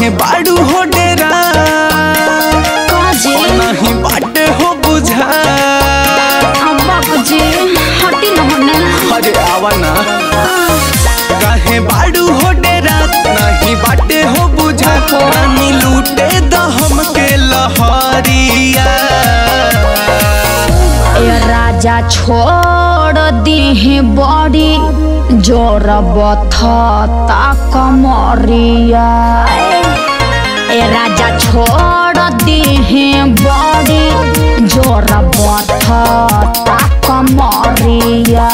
काहे बाड़ू हो डेरा काजे नहीं बाटे हो बुझा अब्बा जी हटी न होने अरे आवा ना काहे बाड़ू हो डेरा नहीं बाटे हो बुझा रानी लूटे द हमके लहरिया ए राजा छोड़ दीहे बड़ी जोर बथता कमरिया ए राजा छोड़ दीहे बड़ी जोर बथता कमरिया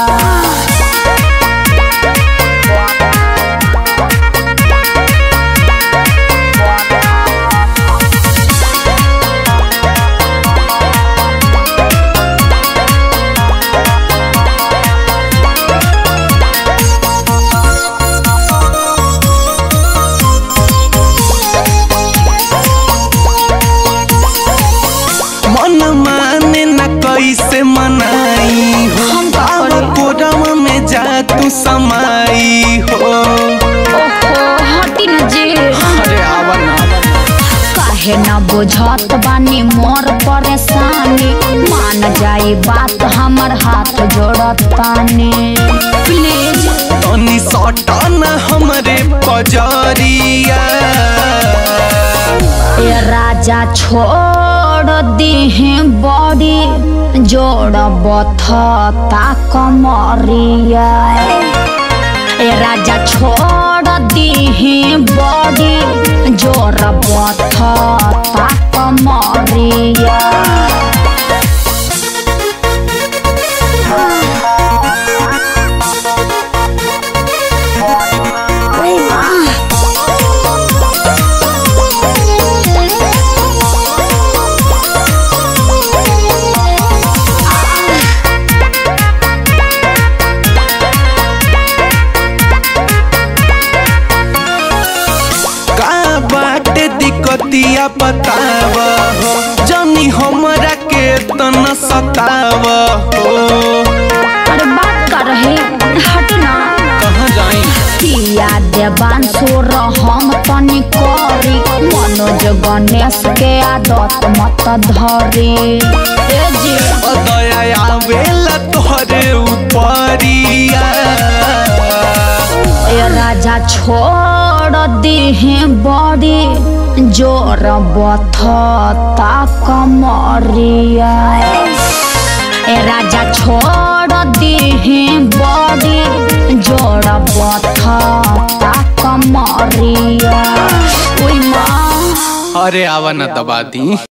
मन माने न कैसे मनाई हो हम का आवा करी? कोरवा में जा तू समाई हो ओहो हटी न जी अरे आवा ना काहे न बुझत बानी मोर परेशानी मान जाई बात हमर हाथ जोड़त तानी प्लीज तनी सटा न हमरे पजरिया ए राजा छोड़ दीहे बड़ी जोड़ बथता कमरिया ए राजा छोड़ दीहे बड़ी जोड़ बथता कमरिया का बाटे दिक्कतिया बताव हो जनी हमरा के तना सताव हो अरे बात कर रहे हट ना कहाँ जाई पिया देवान सोर हम तनी करी मनोज गणेश के आदत मत धरी ए जी दया आवेला तोहरे उपरिया ए राजा छोड़ दीहे बड़ी जोर बथता कमरिया ए राजा छोड़ दीहे बड़ी जोर बथता कमरिया ओई माँ अरे आवा न दबा दी